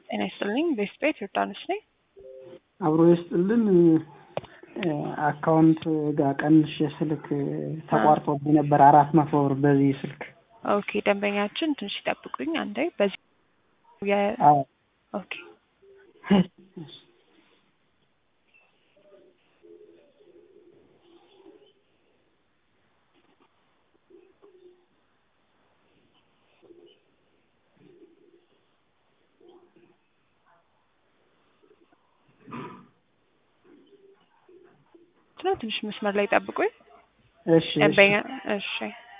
ጤና ይስጥልኝ። ቤስት ቤት ዮርዳኖስ ነኝ። አብሮ ይስጥልን። አካውንት ጋር ቀንሽ ስልክ ተቋርጦብኝ ነበር አራት መቶ ብር በዚህ ስልክ። ኦኬ ደንበኛችን ትንሽ ይጠብቁኝ አንዴ። በዚህ የ አዎ ኦኬ ነው ትንሽ መስመር ላይ ጠብቁኝ። እሺ እሺ። ደንበኛ እሺ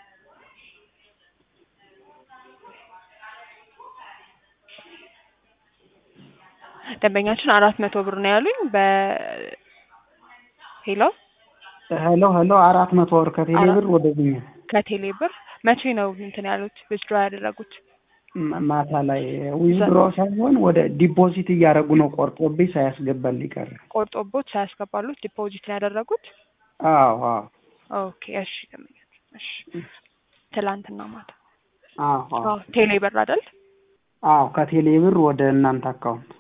ደንበኛችን አራት መቶ ብር ነው ያሉኝ። በ ሄሎ ሄሎ ሄሎ አራት መቶ ብር ከቴሌ ብር ወደዚህ ከቴሌ ብር መቼ ነው እንትን ያሉት ዊዝድሮ ያደረጉት? ማ- ማታ ላይ ዊዝድሮ ሳይሆን ወደ ዲፖዚት እያደረጉ ነው ቆርጦብኝ ሳያስገባልኝ ቀረ። ቆርጦቦት ሳያስገባሉት ዲፖዚት ነው ያደረጉት? አዎ አዎ ኦኬ እሺ ደንበኛችን እሺ ትላንትና ማታ አዎ አዎ አዎ ቴሌ ብር አይደል? አዎ ከቴሌ ብር ወደ እናንተ አካውንት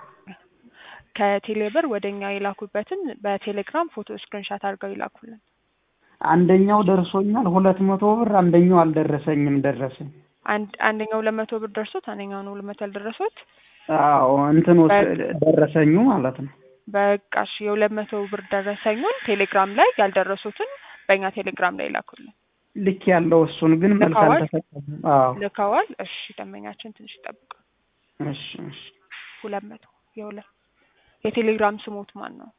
ከቴሌ ብር ወደ እኛ የላኩበትን በቴሌግራም ፎቶ ስክሪንሻት አድርገው ይላኩልን። አንደኛው ደርሶኛል ሁለት መቶ ብር አንደኛው አልደረሰኝም ደረሰኝ አንድ አንደኛው ሁለት መቶ ብር ደርሶት አንደኛው ነው ሁለት መቶ ያልደረሱት። አዎ እንትን ውስጥ ደረሰኙ ማለት ነው በቃ እሺ የሁለት መቶ ብር ደረሰኙን ቴሌግራም ላይ ያልደረሱትን በእኛ ቴሌግራም ላይ ይላኩልን። ልክ ያለው እሱን ግን መልስ ልከዋል? አልተሰጠም አዎ ልከዋል? እሺ ደንበኛችን ትንሽ ይጠብቁ። እሺ እሺ ሁለት መቶ የሁለት የቴሌግራም ስሞት ማን ነው?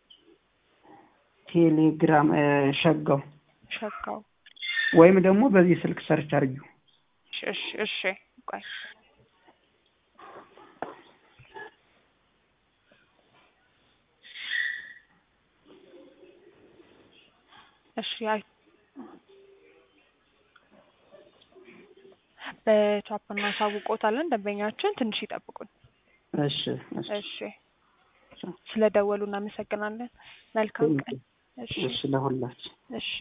ቴሌግራም እ፣ ሸጋው ሸጋው ወይም ደግሞ በዚህ ስልክ ሰርች አድርጊው እሺ እሺ እሺ ቆይ እሺ አይ በቻፕ እናሳውቆታለን። ደንበኛችን ትንሽ ይጠብቁን። እሺ እሺ እሺ ስለደወሉ እናመሰግናለን። መልካም ቀን። እሺ እሺ ለሁላችን እሺ